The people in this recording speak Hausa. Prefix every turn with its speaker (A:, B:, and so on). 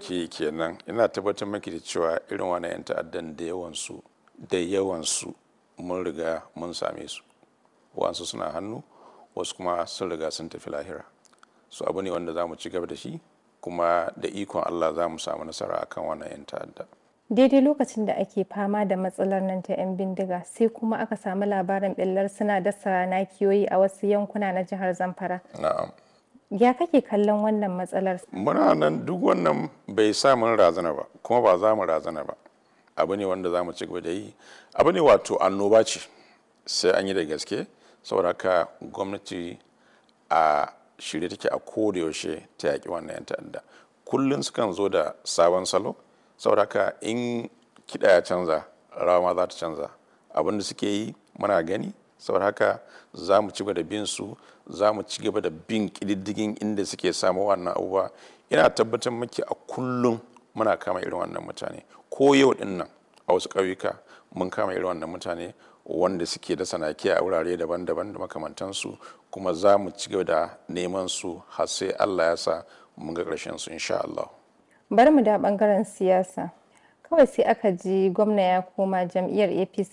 A: ake kenan ina tabbatar maki da cewa irin wani 'yan ta'addan da yawansu da yawansu mun riga mun same su wasu suna hannu wasu kuma sun riga sun tafi lahira su abu ne wanda za mu ci gaba da shi kuma da ikon allah za mu samu nasara akan wannan 'yan ta'adda
B: daidai lokacin da ake fama da matsalar nan ta 'yan bindiga sai kuma aka samu labarin ɓillar suna dasa nakiyoyi a wasu yankuna na jihar zamfara
A: na'am
B: ya kake kallon wannan matsalar
A: muna nan duk wannan bai sa mun razana ba kuma ba za mu razana ba abu ne wanda za mu ci gaba da yi abu ne wato annoba ce sai an yi da gaske saboda haka gwamnati a shirye take a koda yaushe ta yaƙi wannan 'yan ta'adda kullum sukan zo da sabon salo saboda haka in kiɗa ya canza rawa ma za ta canza abin da suke yi muna gani saboda haka za mu ci gaba da bin su za mu ci gaba da bin ƙididdigin inda suke samu wannan abubuwa ina tabbatar maki a kullum muna kama irin wannan mutane ko yau din nan a wasu ƙauyuka mun kama irin wannan mutane wanda suke da sanaki a wurare daban-daban da makamantansu kuma za mu ci gaba da neman su har sai Allah ya sa mun ga ƙarshen su insha Allah.
B: bari mu da bangaren siyasa kawai sai aka ji gwamna ya koma jam'iyyar apc